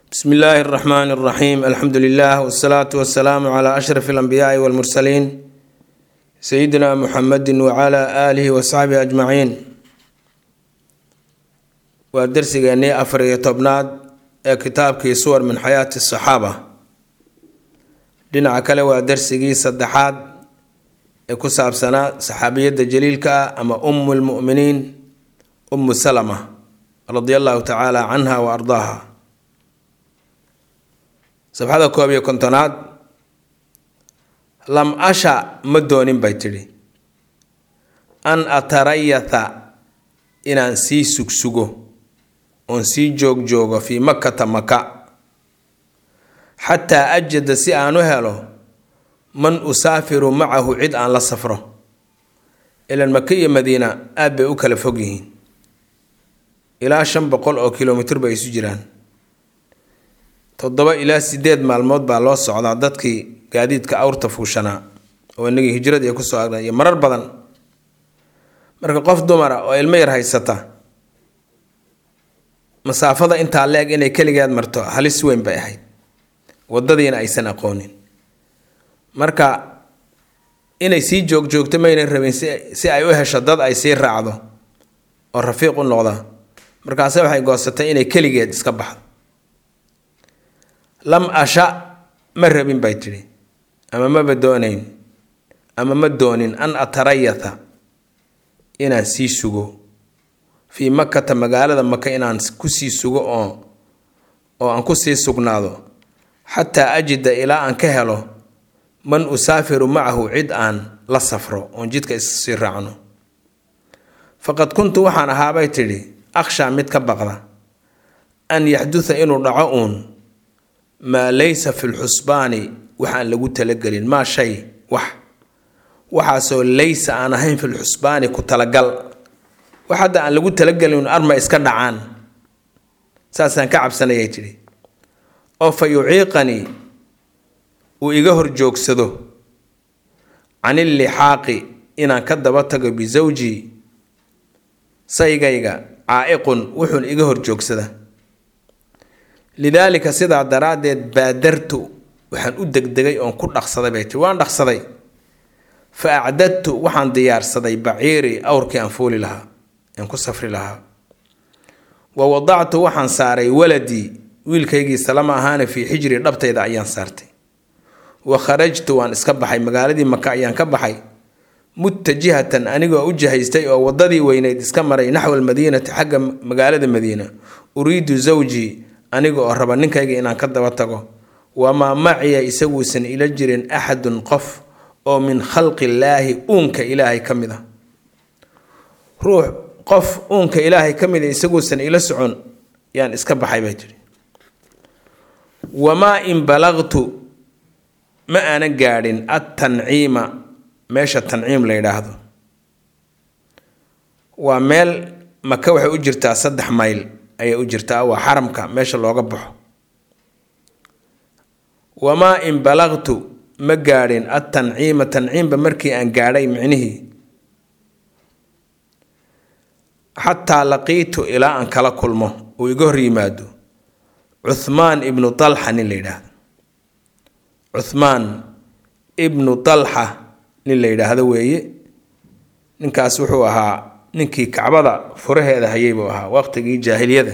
bsmi illaahi اraxmaan اraxiim alxamdu lilah wsalaatu wasalaamu cla ashraf اlanbiyaai wاlmursaliin sayidina muxamedi wcla aalihi wasaxbihi ajmaciin waa dersigeennii afar iyo tobnaad ee kitaabkii suwar min xayaati asaxaaba dhinaca kale waa dersigii saddexaad ee ku saabsanaa saxaabiyadda jaliilka ah ama umu lmuminiin umu salama radia allahu tacaala canha wa ardaaha sabxada koob iyo kontonaad lam asha ma doonin bay tidhi an atarayatha inaan sii sugsugo oon sii joogjoogo fii makkata maka xataa ajada si aan u helo man usaafiru macahu cid aan la safro ilan maka iyo madiina aad bay u kala fog yihiin ilaa shan boqol oo kilomitr bay isu jiraan toddoba ilaa sideed maalmood baa loo socdaa dadkii gaadiidka awrta fuushanaa oo inagii hijradii kusoo agna iyo marar badan marka qof dumara oo ilmo yar haysata masaafada intaa le-eg inay keligeed marto halis weyn bay ahayd wadadiina aysan aqoonin marka inay sii joogjoogto maynan rabin si ay u hesho dad ay sii raacdo oo rafiiq u noqda markaase waxay goosatay inay keligeed iska baxdo lam asha ma rabin bay tidhi ama maba doonayn ama ma doonin an atarayatha inaan sii sugo fii makata magaalada maka inaan kusii sugo oo oo aan kusii sugnaado xataa ajida ilaa aan ka helo man usaafiru macahu cid aan la safro oon jidka issii raacno faqad kuntu waxaan ahaabay tidhi akhshaa mid ka baqda an yaxduta inuu dhaco uun maa laysa fi lxusbaani waxaan lagu talagelin maa shay wax waxaasoo laysa aan ahayn fi lxusbaani ku talagal wax hadda aan lagu talagelin arma iska dhacaan saasaan ka cabsanayay tidhi oo fa yuciiqanii uu iga hor joogsado can illixaaqi inaan ka daba tago bisawjii saygayga caa'iqun wuxuun iga hor joogsada lidaalika sidaa daraaddeed baadartu waxaan u degdegay oon ku dhaqsaday bay tii waan dhaqsaday fa acdadtu waxaan diyaarsaday baciirii awrkii aan fuuli lahaa aan ku safri lahaa wa wadactu waxaan saaray waladii wiilkaygii salama ahaana fii xijri dhabtayda ayaan saartay wa kharajtu waan iska baxay magaaladii maka ayaan ka baxay mutajihatan anigoo u jihaystay oo wadadii weyneyd iska maray naxwa almadiinati xagga magaalada madiina uriidu zawjii aniga oo raba ninkayga inaan ka daba tago wamaa maciya isaguusan ila jirin axadun qof oo min khalqi illaahi uunka ilaahay ka mid a ruux qof uunka ilaahay ka mid a isaguusan ila socon yaan iska baxay bay jiri wamaa in balaqtu ma aanan gaadhin attanciima meesha tanciim la yidhaahdo waa meel maka waxay u jirtaa saddex mayl ayay u jirtaa waa xaramka meesha looga baxo wamaa in balaqtu ma gaadhin attanciima tanciimba markii aan gaadhay micnihii xataa laqiitu ilaa aan kala kulmo uu iga hor yimaado cuhmaan ibnu talxa nin la yidhaahdo cuhmaan ibnu talxa nin la yidhaahdo weeye ninkaas wuxuu ahaa ninkii kacbada furaheeda hayay buu ahaa waqtigii jaahiliyada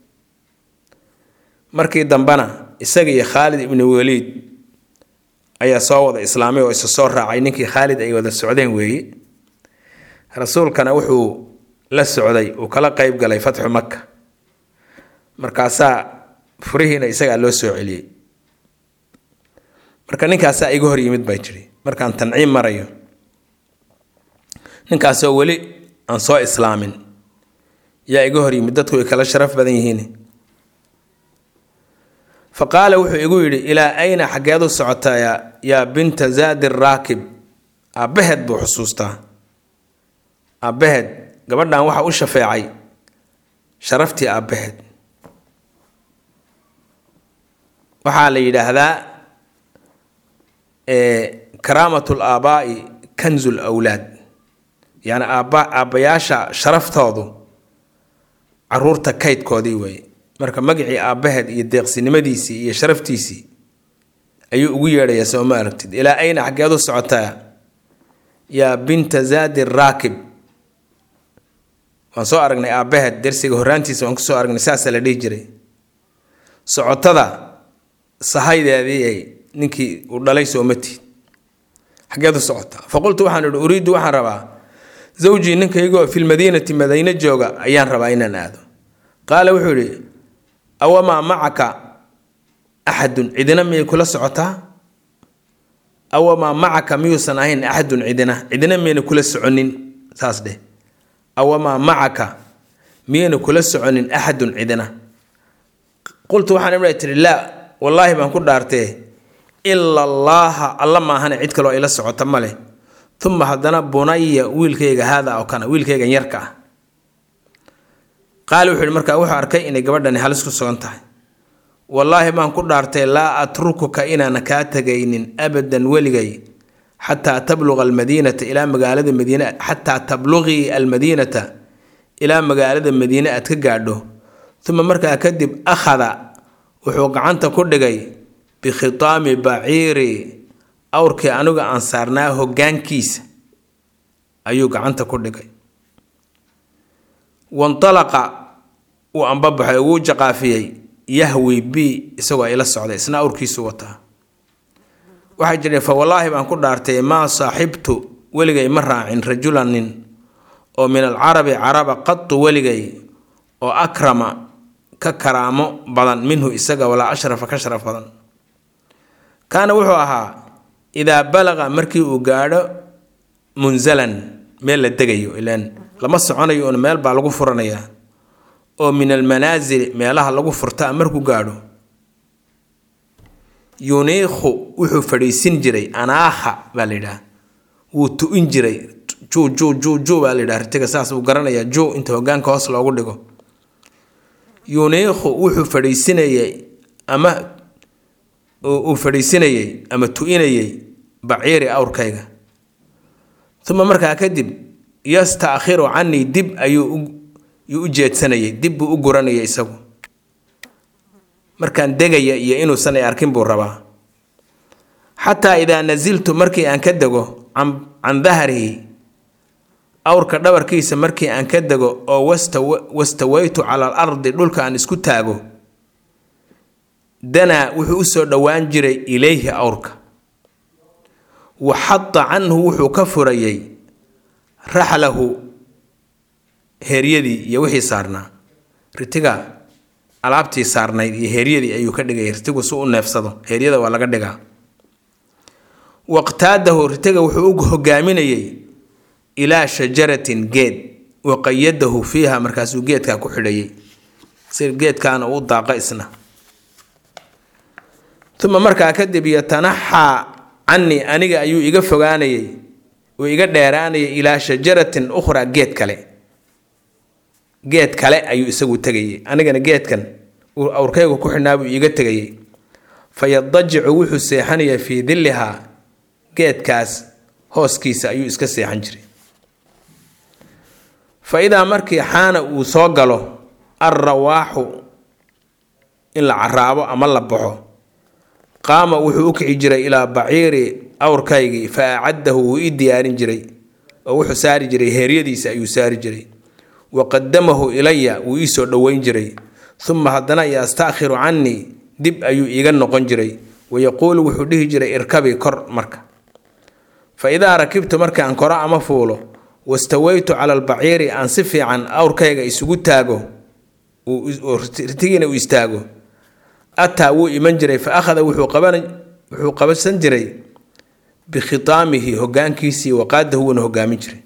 markii dambena isaga iyo khaalid ibnu waliid ayaa soo wada islaamay oo isa soo raacay ninkii khaalid ay wada socdeen weeye rasuulkana wuxuu la socday uu kala qeyb galay fatxu maka markaasaa furihiina isagaa loo soo celiyey marka ninkaasaa iga hor yimid bay jiri markaan tanciim marayo ninkaasoo weli aan soo islaamin yaa iga hor yimid dadku way kala sharaf badan yihiin fa qaala wuxuu igu yidhi ilaa ayna xaggeed u socotaa yaa binta zaadi raakib aabbaheed buu xusuustaa aabbaheed gabadhan waxa u shafeecay sharaftii aabbaheed waxaa la yidhaahdaa karaamat laabaa'i kanzu lwlaad yacni aabba aabbayaasha sharaftoodu caruurta kaydkoodii weeye marka magacii aabbaheed iyo deeqsinimadiisii iyo sharaftiisii ayuu ugu yeedhayaa soo ma aragtid ilaa ayna xaggeed u socotaa yaa binta zaadi raakib waan soo aragnay aabbaheed dersiga horraantiisa waan kusoo aragnay saasaa la dhihi jiray socotada sahaydeedii ay ninkii uu dhalay soomatiid xaggeed u socotaa faqultu waxaan idhi uriiddu waxaan rabaa zawjii ninkaygoo filmadiinati madiine jooga ayaan rabaa inaan aado qaala wuxuu yidhi awamaa macaka axadun cidina miyay kula socotaa awamaa macaka miyuusan ahayn axadun cidina cidina miyayna kula soconin saas dheh awamaa macaka miyayna kula soconin axadun cidina qultu waxaan ibra tihi laa wallaahi baan ku dhaartee ila allaaha alla maahane cid kaloo ila socota ma leh uma haddana bunaya wiilkayga haada oo kana wiilkaygan yarka ah qaali wuxuu yihi markaa wuxuu arkay inay gabadhani halis ku sugan tahay wallaahi baan ku dhaartay laa atrukuka inaana kaa tegaynin abadan weligay xataa tabluqa almadiinata ilaa magaalada madiine xataa tabluqii almadiinata ilaa magaalada madiine aad ka gaadho uma markaa kadib akhada wuxuu gacanta ku dhigay bikhitaami baciiri awrkii aniga aan saarnaa hoggaankiisa ayuu gacanta ku dhigay wantalaqa wuu ambabaxay wuu jaqaafiyey yahwi bi isagoo ila socday isna awrkiisu wataa waxaa jira fa wallaahi baan ku dhaartay maa saaxibtu weligay ma raacin rajulan nin oo min alcarabi caraba qatu weligay oo akrama ka karaamo badan minhu isaga walaa ashrafa ka sharaf badan kaana wuxuu ahaa idaa balaqa markii uu gaadho munzalan meel la degayo ilaan lama soconayo un meel baa lagu furanayaa oo min almanaasili meelaha lagu furtaa markuu gaadho yuniikhu wuxuu fadhiisin jiray anaakha baa la yidhaha wuu tu-in jiray juu juu juu juu baa la yidhaha ritiga saas uu garanayaa juu inta hogaanka hoos loogu dhigo yuniikhu wuxuu fadhiisinayay ama uu fadhiisinayay ama tu-inayay baciiri awrkayga uma markaa kadib yastaakhiru canii dib ayuu u jeedsanayay dib buu u guranayay isagu markaan degaya iyo inuusan ay arkin buu rabaa xataa idaa nasiltu markii aan ka dego can dahrihi awrka dhabarkiisa markii aan ka dego oo wastawaytu cala al ardi dhulka aan isku taago danaa wuxuu usoo dhowaan jiray ilayhi awrka wa xada canhu wuxuu ka furayay raxlahu heeryadii iyo wixii saarnaa ritiga alaabtii saarnayd iyo heeryadii ayuu ka dhigay ritigu si u neefsado heeryada waa laga dhigaa waqtaadahu ritiga wuxuu u hogaaminayay ilaa shajaratin geed waqayadahu fiiha markaasuu geedkaa ku xidhayay si geedkaana uu daaqa isna uma markaa kadib yatanaxaa canii aniga ayuu iga fogaanayay uu iga dheeraanayay ilaa shajaratin ukhraa geed kale geed kale ayuu isagu tegayay anigana geedkan uu awrkaygu ku xidhnaa buu iiga tegayay fa yadajicu wuxuu seexanayaa fii dillihaa geedkaas hooskiisa ayuu iska seexan jiray fa idaa markii xaana uu soo galo alrawaaxu in la caraabo ama la baxo qaama wuxuu u kici jiray ilaa baciiri awrkaygii fa acaddahu wuu ii diyaarin jiray oo wuxuu saari jiray heeryadiisa ayuu saari jiray wa qadamahu ilaya wuu ii soo dhoweyn jiray uma haddana yastaakhiru canii dib ayuu iiga noqon jiray wayaquulu wuxuu dhihi jiray irkabii kor marka fa idaa rakibtu markaan koro ama fuulo wastawaytu cala albaciiri aan si fiican awrkayga isugu taago ritigiina uu istaago ataa wuu iman jiray fa akhada wuxuu qabansan jiray bikhitaamihi hogaankiisii waqaadahu wuuna hogaamin jiray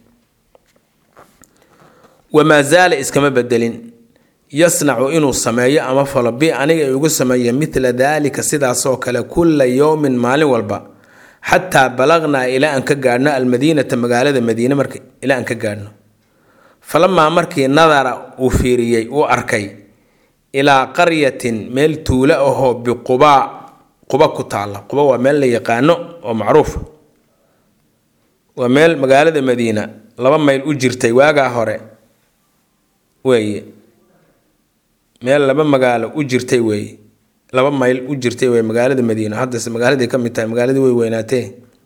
wamaa zaala iskama bedelin yasnacu inuu sameeyo ama falo bi aniga igu sameeyo midla daalika sidaasoo kale kulla yowmin maalin walba xataa balaqnaa ilaa aan ka gaadhno almadiinata magaalada madiine marka ilaa aan ka gaadhno falamaa markii nadara uu fiiriyey uu arkay ilaa qaryatin meel tuulo ahoo biqubaa quba ku taalla quba waa meel la yaqaano oo macruuf waa meel magaalada madiina laba mayl u jirtay waagaa hore weeye meel laba magaalo u jirtay weeye laba mayl u jirtay weye magaalada madiina haddase magaaladay ka mid tahay magaaladii way weynaatee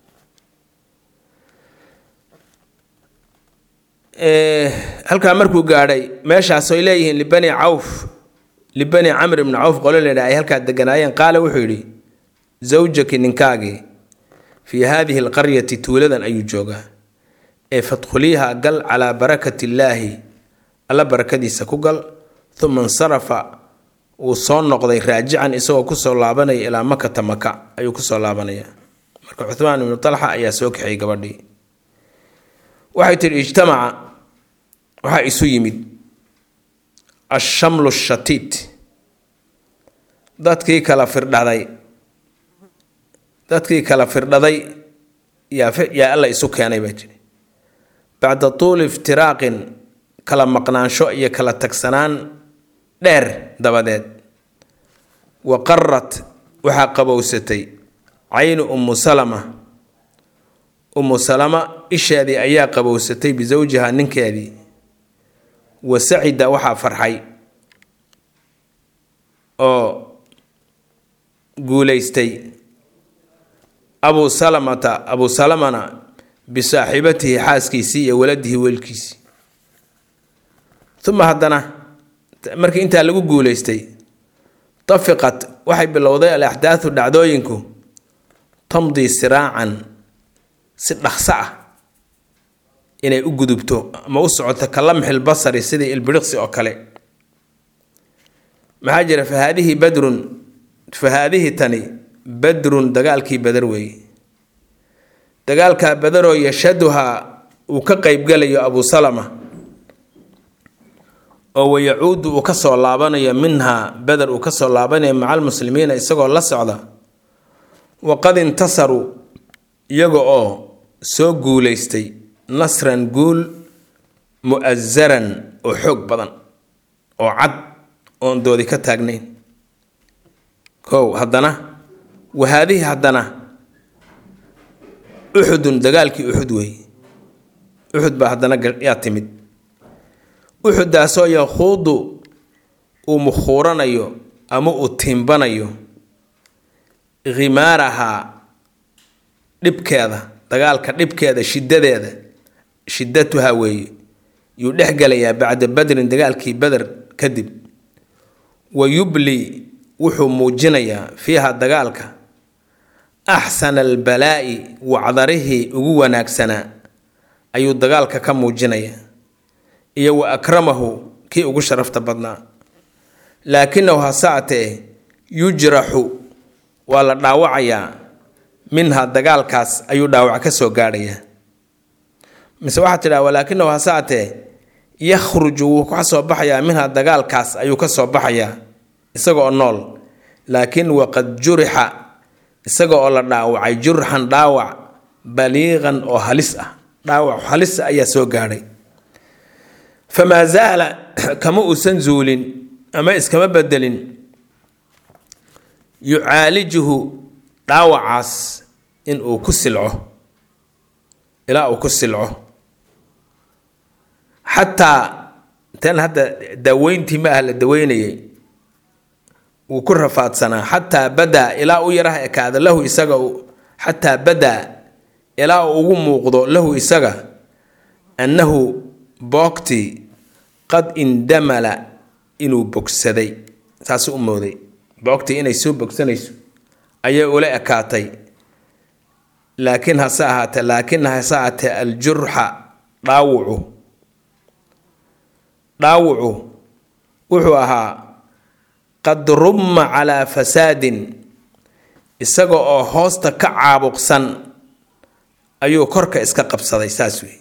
halkaa markuu gaadhay meeshaasoy leeyihiin libani cawf libani camr ibni cawf qolo ledha ay halkaa deganaayeen qaala wuxuu yidhi zawjaki ninkaagii fii haadihi alqaryati tuuladan ayuu joogaa ee fadkhuliiha gal calaa barakati illaahi alla barakadiisa ku gal uma insarafa wuu soo noqday raajican isagoo kusoo laabanaya ilaa makata maka ayuu kusoo laabanaya marka cuhmaan ibnu talxa ayaa soo kaxiyay gabadhii waxay tihi ijtamaca waxaa isu yimid ashamlu shatiit dadkii kala firdhaday dadkii kala firdhaday yaa alla isu keenay baa jiri bacda tuuli iftiraaqin kala maqnaansho iyo kala tagsanaan dheer dabadeed wa qarat waxaa qabowsatay caynu ummu salama ummu salama isheedii ayaa qabowsatay bisawjiha ninkeedii wa sacida waxaa farxay oo guulaystay abuu salamata abuu salamana bisaaxibatihi xaaskiisii iyo waladihi weelkiisii uma haddana markii intaa lagu guulaystay tafiqat waxay bilowday alaxdaathu dhacdooyinku tamdii siraacan si dhaqso ah inay u gudubto ama u socoto ka lamxil basari sidii ilbiriqsi oo kale maxaa jira fa haadihi badrun fa haadihi tani badrun dagaalkii badar weeye dagaalkaa badaroo yashaduhaa uu ka qeybgalayo abuu salama oo wayacuudu uu kasoo laabanayo minhaa beder uu kasoo laabanayo maca almuslimiina isagoo la socda waqad intasaruu iyaga oo soo guulaystay nasran guul mu-asaran oo xoog badan oo cad oon doodi ka taagnayn kow haddana wahaadihi haddana uxudun dagaalkii uxud weeye uxud baa haddana yaa timid uxudaasoo yakhuudu uu mukhuuranayo ama uu tiimbanayo khimaarahaa dhibkeeda dagaalka dhibkeeda shidadeeda shidatuhaa weeye yuu dhex gelayaa bacda badrin dagaalkii beder kadib wa yubli wuxuu muujinayaa fiiha dagaalka axsana albalaa'i wacdarihii ugu wanaagsanaa ayuu dagaalka ka muujinayaa iyo wa akramahu kii ugu sharafta badnaa laakinahu hase atee yujraxu waa la dhaawacayaa minha dagaalkaas ayuu dhaawac ka soo gaadhayaa mise waxaa tidhaha walaakinahu hase atee yakhruju wuu ka soo baxayaa minha dagaalkaas ayuu ka soo baxayaa isaga oo nool laakiin waqad jurixa isaga oo la dhaawacay jurxan dhaawac baliiqan oo halis ah dhaawac halis ayaa soo gaadhay famaa zaala kama uusan zuulin ama iskama bedelin yucaalijuhu dhaawacaas in uu ku silco ilaa uu ku silco xataa tan hadda daaweyntii ma ah la daweynayay wuu ku rafaadsanaa xataa badaa ilaa u yaraha ekaada lahu isaga xataa badaa ilaa uu ugu muuqdo lahu isaga annahu boogtii qad indamala inuu bogsaday saasuu u mooday boogtii inay soo bogsanayso ayay ula ekaatay laakiin hase ahaatee laakin hase ahaatee aljurxa dhaawucu dhaawucu wuxuu ahaa qad rumma calaa fasaadin isaga oo hoosta ka caabuqsan ayuu korka iska qabsaday saas wey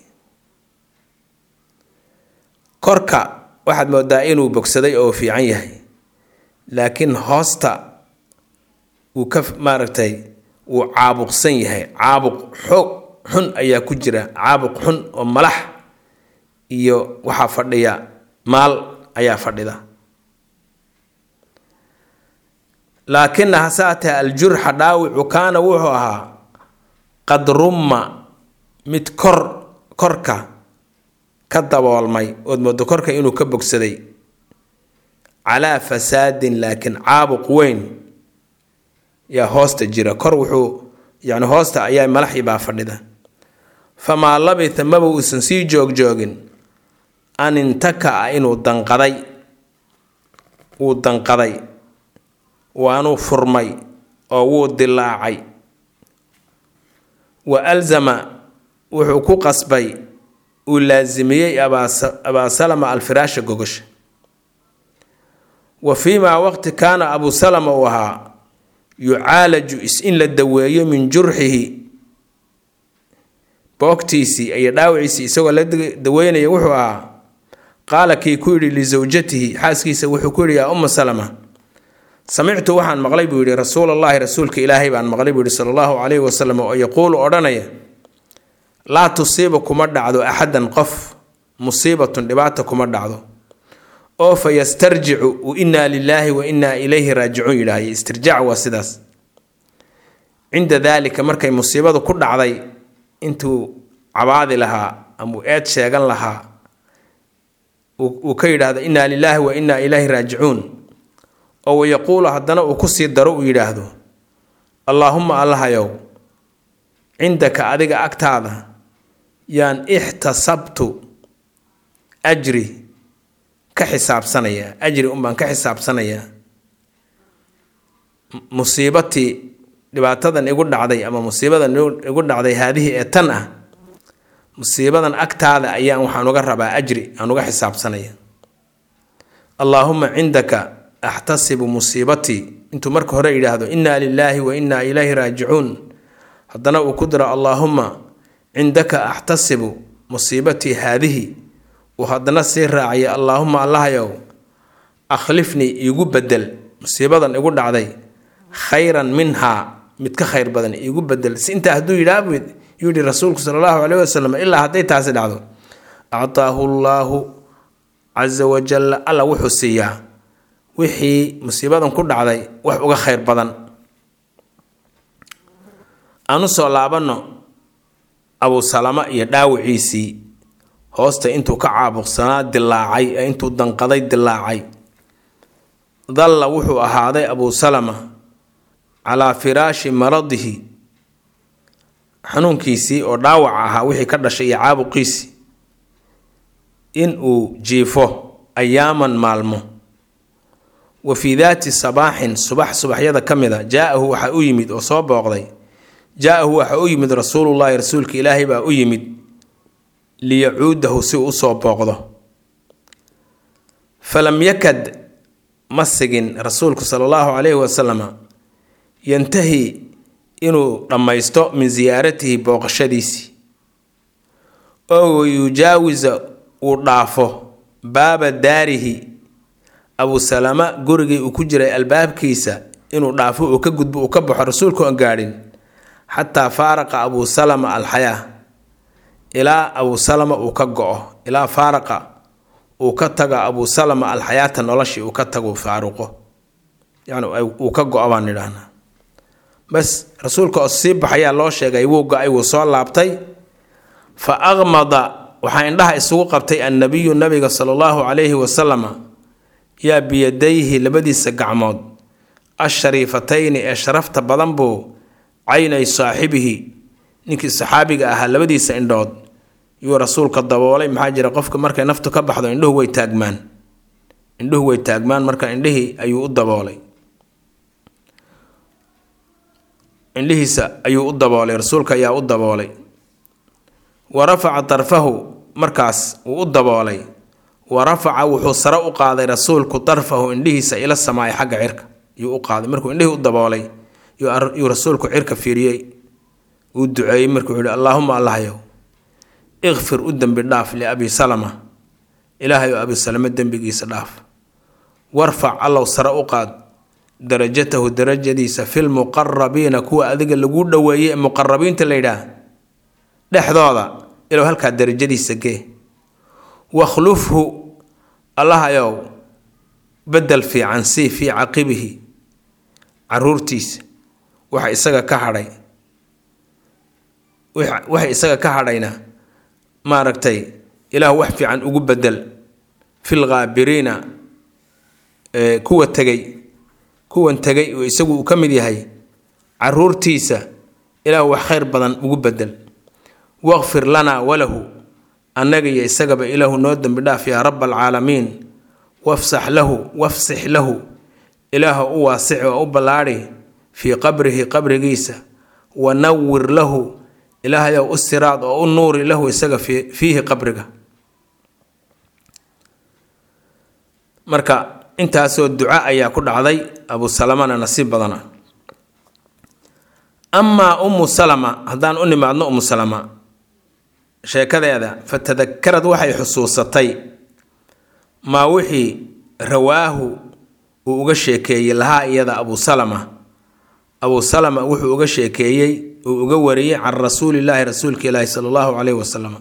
korka waxaad moodaa inuu bogsaday oo fiican yahay laakiin hoosta wuu ka maaragtay wuu caabuqsan yahay caabuq xoog xun ayaa ku jira caabuq xun oo malax iyo waxaa fadhiya maal ayaa fadhida laakina hasaatee aljurxa dhaawicu kaana wuxuu ahaa qad rumma mid kor korka ka daboolmay ood moodo korka inuu ka bogsaday calaa fasaadin laakiin caabuq weyn yaa hoosta jira kor wuxuu yani hoosta ayaa malaxi baa fadhida famaa labitha maba uusan sii joogjoogin an intaka-a inuu danqaday wuu danqaday waanuu furmay oo wuu dilaacay wa alzama wuxuu ku qasbay uu laasimiyey abaa salama alfiraasha gogosha wa fii maa waqti kaana abuu salama uu ahaa yucaalaju is in la daweeyo min jurxihi boogtiisii iyo dhaawiciisii isagoo la daweynaya wuxuu ahaa qaala kii ku yidhi lisawjatihi xaaskiisa wuxuu ku yidhi yaa umma salama samictu waxaan maqlay buu yidhi rasuulallaahi rasuulka ilaahay baan maqlay buu yidhi sala allahu calayhi wasalam oo yaquulu odhanaya laa tusiiba kuma dhacdo axadan qof musiibatun dhibaata kuma dhacdo oo fa yastarjicu u innaa lilaahi wa innaa ilayhi raajicuun yidhaahye istirjaac waa sidaas cinda daalika markay musiibadu ku dhacday intuu cabaadi lahaa ama uu eed sheegan lahaa uu ka yidhaahdo innaa lilaahi wa innaa ilayhi raajicuun oo wayaquulu haddana uu kusii daro uu yidhaahdo allaahumma allahayow cindaka adiga agtaada yaan ixtasabtu ajri ka xisaabsanayaa ajri unbaan ka xisaabsanayaa musiibatii dhibaatadan igu dhacday ama musiibadan igu dhacday haadihii ee tan ah musiibadan agtaada ayaan waxaan uga rabaa ajri aan uga xisaabsanaya allaahuma cindaka axtasibu musiibatii intuu marka hore yidhaahdo innaa lilaahi wa innaa ilayhi raajicuun haddana uu ku diro allaahuma cindaka axtasibu musiibatii haadihi uu haddana sii raacaya allaahuma allahayow akhlifnii iigu bedel musiibadan igu dhacday khayran minhaa mid ka khayr badan iigu bedel si intaa hadduu yidhaah yuu yihi rasuulku sala allahu caleyh wasalam ilaa hadday taasi dhacdo actaahu llaahu casa wajalla alla wuxuu siiyaa wixii musiibadan ku dhacday wax uga khayr badan aanu soo laabanno abuusalama iyo dhaawiciisii hoosta intuu ka caabuqsanaa dilaacay ee intuu danqaday dilaacay dalla wuxuu ahaaday abuusalama calaa firaashi maradihi xanuunkiisii oo dhaawac ahaa wixii ka dhashay iyo caabuqiisii in uu jiifo ayaaman maalmo wa fii daati sabaaxin subax subaxyada ka mid a jaa-ahu waxaa u yimid oo soo booqday jaa-ahu waxaa u yimid rasuulullaahi rasuulka ilaahay baa u yimid liyacuudahu si uu usoo booqdo falam yakad ma sigin rasuulku sala allahu calayhi wasalama yantahi inuu dhammaysto min siyaaratihi booqashadiisii oo yujaawisa uu dhaafo baaba daarihi abuusalama gurigii uu ku jiray albaabkiisa inuu dhaafo uu ka gudbo uu ka baxo rasuulku aan gaadhin xataa faaraqa abuusalama alxayaa ilaa abuusalama uu ka go-o ilaa faaraqa uu ka tago abuusalama alxayaata noloshii uu ka tago faaruqo yani uu ka go-o baan idhaahnaa bas rasuulka oo sii baxayaa loo sheegay wuu go-ay wuu soo laabtay fa aqmada waxaa indhaha isugu qabtay annabiyu nabiga sala allahu calayhi wasalama yaa biyadayhi labadiisa gacmood ashariifatayni ee sharafta badan buu caynay saaxibihi ninkii saxaabiga ahaa labadiisa indhood yuu rasuulka daboolay maxaa jira qofka markay naftu ka baxdo indhuhu way taagmaan indhuhu way taagmaan marka indhihii ayuu u daboolay indhihiisa ayuu u daboolay rasuulka ayaa u daboolay wa rafaca darfahu markaas wuu u daboolay wa rafaca wuxuu sare u qaaday rasuulku darfahu indhihiisa ila samaay xagga cirka yuu u qaaday markuu indhihii u daboolay yuu rasuulku cirka fiiriyey uu duceeyey markuu yihi allaahuma allahyow ikfir u dembi dhaaf liabi salama ilaahay oo abi salame dembigiisa dhaaf warfac allow sare u qaad darajatahu darajadiisa filmuqarabiina kuwa adiga lagu dhoweeyey ee muqarabiinta la yidhaah dhexdooda ilow halkaa darajadiisa gee wakhlufhu allahayow bedel fiican sii fii caqibihi caruurtiisa waxa isaga ka hadhay waxa isaga ka hadhayna maaragtay ilaah wax fiican ugu bedel fil khaabiriina kuwa tegay kuwan tegay oo isagu uu ka mid yahay caruurtiisa ilaahu wax khayr badan ugu bedel waqfir lanaa walahu annaga iyo isagaba ilaahu noo dembi dhaaf yaa raba alcaalamiin wafsax lahu wafsix lahu ilaahu u waasici oo u ballaadhi fii qabrihi qabrigiisa wa nawir lahu ilaahayow u siraad oo u nuuri lahu isaga fiihi qabriga marka intaasoo duco ayaa ku dhacday abu salamana nasiib badana amaa ummu salama haddaan u nimaadno ummu salama sheekadeeda fa tadakarad waxay xusuusatay maa wixii rawaahu uu uga sheekeeyey lahaa iyada abu salama abu salama wuxuu uga sheekeeyey uu uga wariyey can rasuulillaahi rasuulka ilaahi sala allahu caleyhi wasalam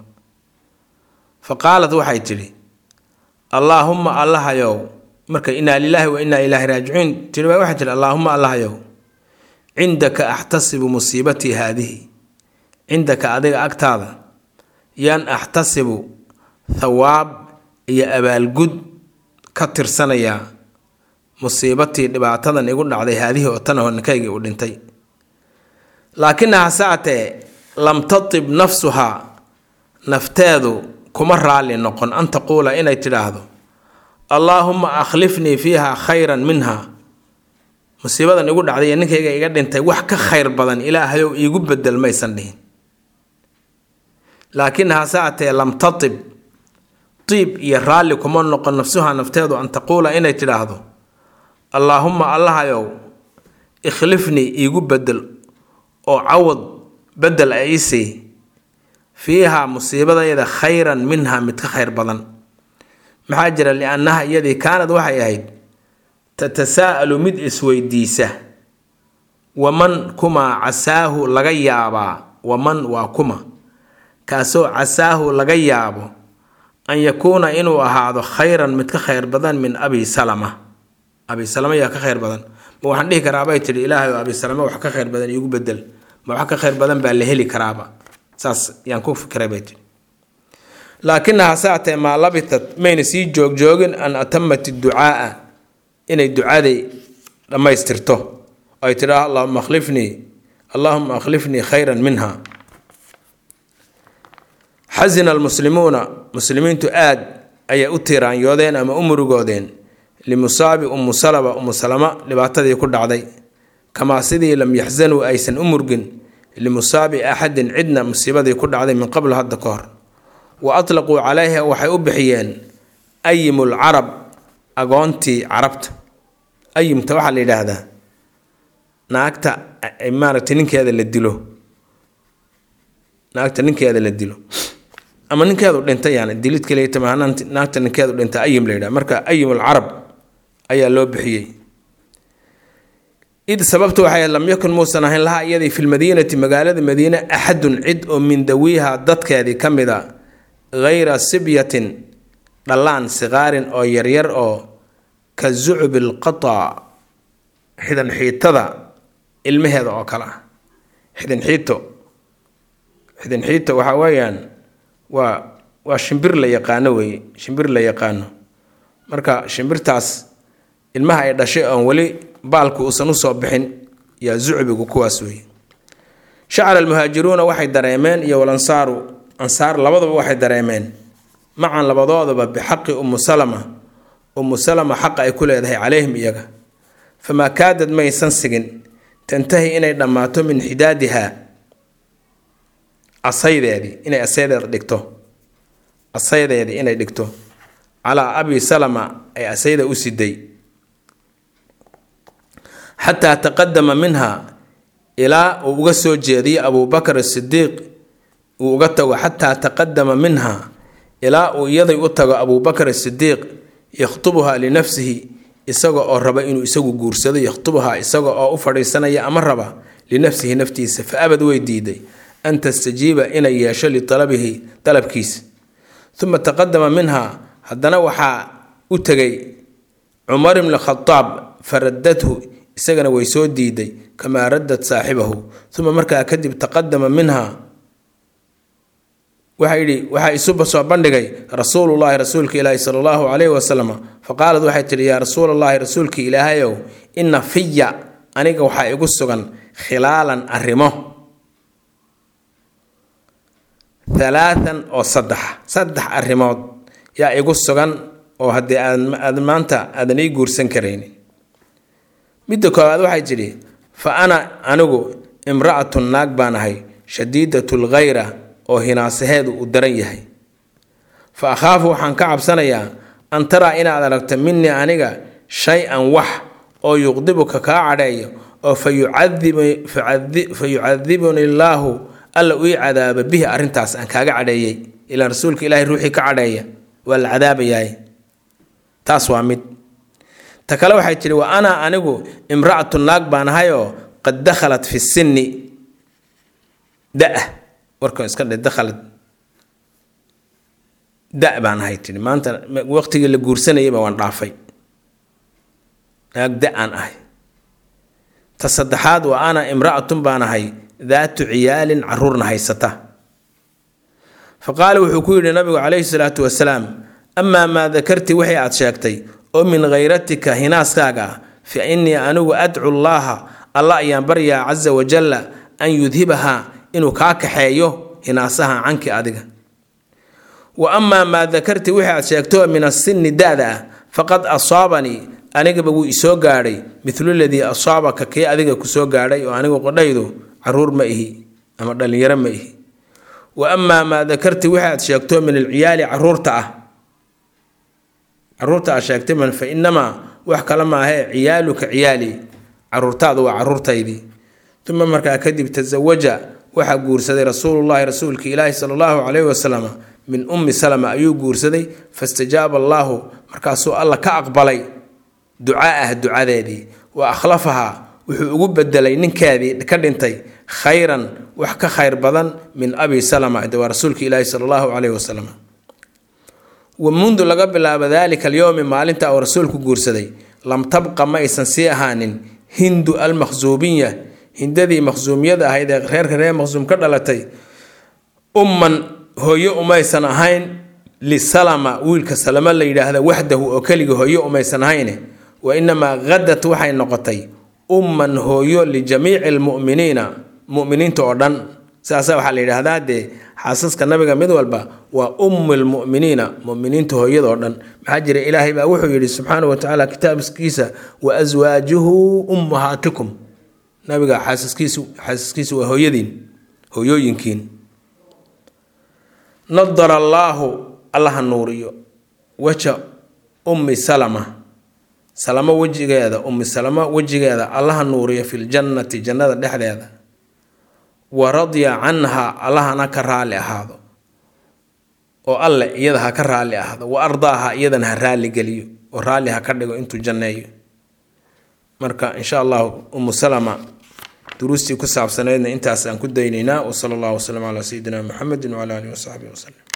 fa qaalat waxay tidhi allaahumma allahayow marka inaa lilaahi wa inaa ilaahi raajicuun tii waxay tihi allaahumma allahayow cindaka axtasibu musiibatii haadihi cindaka adiga agtaada yaan axtasibu thawaab iyo abaalgud ka tirsanayaa musiibatii dhibaatadan igu dhacday haadihii oo tan honinkaygii uu dhintay laakinaha saatee lam tatib nafsuhaa nafteedu kuma raalli noqon an taquula inay tidhaahdo allaahumma akhlifnii fiiha khayran minha musiibadan igu dhacday iyo ninkayga iga dhintay wax ka khayr badan ilaahayow iigu bedel maysan dhihin laakinaha saatee lam tatib tiib iyo raalli kuma noqon nafsuhaa nafteedu an taquula inay tidhaahdo allaahumma allahayow ikhlifnii iigu bedel oo cawad bedel a iisii fiihaa musiibadayda khayran minha mid ka khayr badan maxaa jira liannaha iyadii kaanad waxay ahayd tatasaa'alu mid isweydiisa waman kumaa casaahu laga yaabaa waman waa kuma kaasoo casaahu laga yaabo an yakuuna inuu ahaado khayran mid ka khayr badan min abi salama abi salama yaa ka khayr badan ma waxaan dhihi karaabay tidhi ilaahay oo abi salama wax ka khayr badan iigu bedel ma wax ka khayr badan baa la heli karaaba saas yaan ku fikiray bay tidhi laakinaha saatee maa labitat mayna sii joogjoogin an atamat ducaaa inay ducaday dhammaystirto ay tidhaa allahuma akhlifnii allahuma akhlifnii khayran minha xasina almuslimuuna muslimiintu aad ayay u tiiraanyoodeen ama u murugoodeen limusaabi umu salaba umu salama dhibaatadii ku dhacday kamaa sidii lam yaxsanuu aysan u murgin limusaabi axadin cidna musiibadii ku dhacday min qabl hadda ka hor wa atlaquu calayha waxay u bixiyeen ayimul carab agoontii carabta ayimta waxaa la yidhaahdaa naagta maaragtay ninkeeda la dilo naagta ninkeeda la dilo ama ninkeedu dhintay yani dilid kaliya naagta ninkeedu dhintay ayim la yidhaha marka ayimul carab ayaa loo bixiyey id sababtu waxay lam yakun muusan ahayn lahaa iyadii fi lmadiinati magaalada madiine axadun cid oo min dawiiha dadkeedii ka mid a hayra sibyatin dhallaan sikaarin oo yaryar oo ka zucbi lqata xidan xiitada ilmaheeda oo kale ah xidan xiito xidan xiito waxaa weeyaan waa waa shimbir la yaqaano weeye shimbir la yaqaano marka shimbirtaas ilmaha ay dhashay oon weli baalku uusan usoo bixin yaa zucbigu kuwaas weeye shacra almuhaajiruuna waxay dareemeen iyo walansaaru ansaar labadaba waxay dareemeen macan labadoodaba bixaqi umu salama umu salama xaqa ay ku leedahay calayhim iyaga famaa kaadad maysan sigin tantahi inay dhammaato min xidaadiha asaydeedii inay asaydeeda dhigto asaydeedii inay dhigto calaa abi salama ay asayda u siday xataa taqadama minha ilaa uu uga soo jeediyo abubakar asidiiq uu uga tago xataa taqadama minha ilaa uu iyaday u tago abubakar asidiiq yakhtubuhaa linafsihi isaga oo raba inuu isagu guursado yakhtubuhaa isaga oo u fadhiisanaya ama raba linafsihi naftiisa fa abad way diiday an tastajiiba inay yeesho lialabihi dalabkiisa uma taqadama minha haddana waxaa u tegay cumar ibni khadaab faradathu isagana way soo diiday kamaa raddat saaxibahu uma markaa kadib taqadama minha waxaa yidhi waxaa isuba soo bandhigay rasuulullaahi rasuulka ilaahi sala allahu calayhi wasalam fa qaalad waxay tidhi yaa rasuulallaahi rasuulka ilaahayow inna fiya aniga waxaa igu sugan khilaalan arrimo halaathan oo saddex saddex arrimood yaa igu sugan oo haddii aad maanta aadan ii guursan karaynin midda koowaad waxay tidhi fa ana anigu imra'atun naag baan ahay shadiidatul khayra oo hinaasaheedu uu daran yahay fa akhaafu waxaan ka cabsanayaa an taraa inaad aragto minii aniga shay-an wax oo yuqdibuka kaa cadheeyo oo fa yucadibuni illaahu alla ii cadaaba bihi arrintaas aan kaaga cadheeyey ilaan rasuulka ilaahay ruuxii ka cadheeya waa la cadaabayaay taas waa mid ta kale waxay tidhi wa ana anigu imra'atu naag baan ahayoo qad dakhalat fi sinni da-ah warkan iska dhe dakhalad da baan ahay tidhi maanta waqtigii la guursanayayba waan dhaafay naag da aan ahay ta saddexaad wa ana imra'atun baan ahay daatu ciyaalin caruurna haysata fa qaala wuxuu ku yidhi nabigu calayhi salaatu wasalaam amaa maa dakarti wixii aad sheegtay oo min khayratika hinaaskaaga ah fa innii anigu adcu llaaha alla ayaan baryaa casa wajalla an yudhibahaa inuu kaa kaxeeyo hinaasaha canki adiga wa amaa maa dakarti wixii aad sheegto min asinni da-da ah faqad asaabanii anigaba wuu isoo gaadhay midlu ladii asaabaka kii adiga kusoo gaadhay oo anigu qodhaydu caruur ma ihi ama dhallinyaro ma ihi wa amaa maa dakarti wixii aad sheegto min alciyaali caruurta ah caruurta aad sheegtay man fa inamaa wax kale maahee ciyaaluka ciyaali caruurtaadu waa caruurtaydii uma markaa kadib tasawaja waxaa guursaday rasuulullaahi rasuulka ilaahi sala allahu calayhi wasalam min ummi salama ayuu guursaday fastajaaba allaahu markaasuu alla ka aqbalay ducaa'ah ducadeedii wa akhlafahaa wuxuu ugu bedelay ninkeedii ka dhintay khayran wax ka khayr badan min abi salama de waa rasuulka ilaahi sala allahu calayhi wasalam wa mundu laga bilaabo daalika alyowmi maalinta uu rasuulku guursaday lam tabqa ma aysan sii ahaanin hindu almakhsuubiya hindadii makhsuumiyada ahayd ee reerka reer makhsuum ka dhalatay umman hooyo umaysan ahayn lisalama wiilka salama la yidhaahda waxdahu oo keliga hooyo umaysan ahayne wa inamaa hadat waxay noqotay umman hooyo lijamiici almu'miniina mu'miniinta oo dhan saasa waxaa la yidhaahdaa dee xaasaska nabiga mid walba waa ummu lmu'miniina mu'miniinta hooyadoo dhan maxaa jira ilaahay baa wuxuu yidhi subxaana wa tacaala kitaabkiisa wa aswaajuhu ummahaatikum nabiga xaasaskiisu xaasaskiisu waa hooyadiin hooyooyinkiin nadara allaahu allaha nuuriyo weja ummi salama salamo wejigeeda ummi salamo wejigeeda allaha nuuriyo filjannati jannada dhexdeeda wa radya canha allahana ka raali ahaado oo alle iyada ha ka raali ahaado wa ardaaha iyadana ha raali geliyo oo raalli ha ka dhigo intuu janneeyo marka insha allahu umu salama duruustii ku saabsaneydna intaas aan ku daynaynaa wa sala allahu wasalam calaa sayidina muxamedin wacala alihi wasaxbihi wasalem